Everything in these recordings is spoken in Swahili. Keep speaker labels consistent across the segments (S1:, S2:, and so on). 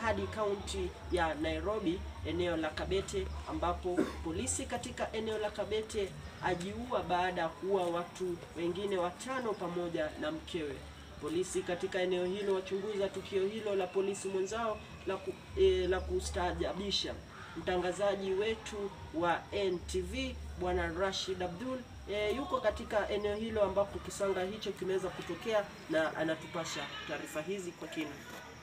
S1: hadi kaunti ya Nairobi, eneo la Kabete, ambapo polisi katika eneo la Kabete ajiua baada ya kuua watu wengine watano pamoja na mkewe. Polisi katika eneo hilo wachunguza tukio hilo la polisi mwenzao la, ku, e, la kustaajabisha. Mtangazaji wetu wa NTV Bwana Rashid Abdul e, yuko katika eneo hilo ambapo kisanga hicho kimeweza kutokea na anatupasha taarifa hizi kwa kina.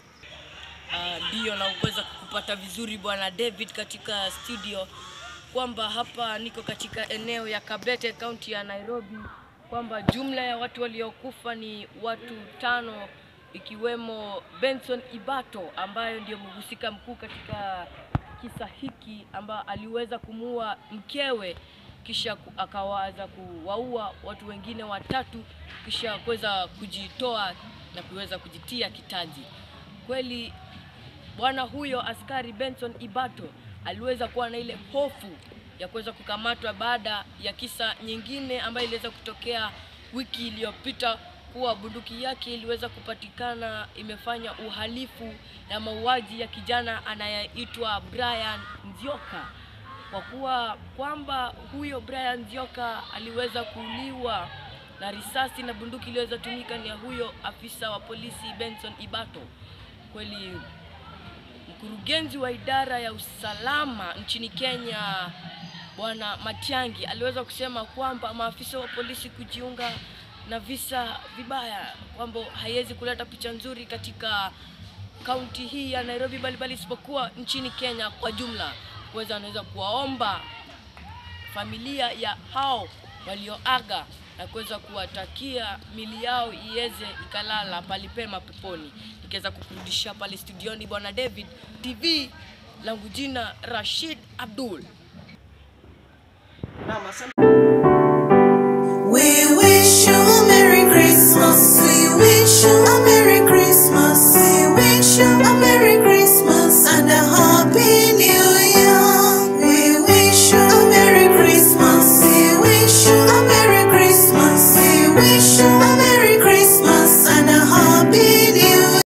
S2: Ndio uh, naweza kupata vizuri bwana David katika studio kwamba hapa niko katika eneo ya Kabete kaunti ya Nairobi, kwamba jumla ya watu waliokufa ni watu tano, ikiwemo Benson Ibato ambaye ndio mhusika mkuu katika kisa hiki, ambaye aliweza kumuua mkewe kisha akawaza kuwaua watu wengine watatu kisha kuweza kujitoa na kuweza kujitia kitanzi. Kweli bwana huyo askari Benson Ibato aliweza kuwa na ile hofu ya kuweza kukamatwa baada ya kisa nyingine ambayo iliweza kutokea wiki iliyopita kuwa bunduki yake iliweza kupatikana imefanya uhalifu na mauaji ya kijana anayeitwa Brian Nzioka, kwa kuwa kwamba huyo Brian Nzioka aliweza kuuliwa na risasi na bunduki iliweza tumika ni ya huyo afisa wa polisi Benson Ibato. Kweli mkurugenzi wa idara ya usalama nchini Kenya Bwana Matiang'i aliweza kusema kwamba maafisa wa polisi kujiunga na visa vibaya kwamba haiwezi kuleta picha nzuri katika kaunti hii ya Nairobi, bali bali isipokuwa nchini Kenya kwa jumla. Kuweza anaweza kuwaomba familia ya hao walioaga na kuweza kuwatakia mili yao iweze ikalala palipema peponi. Nikiweza kukurudisha pale studioni bwana David TV, langu jina Rashid Abdul.
S1: Naam, asante.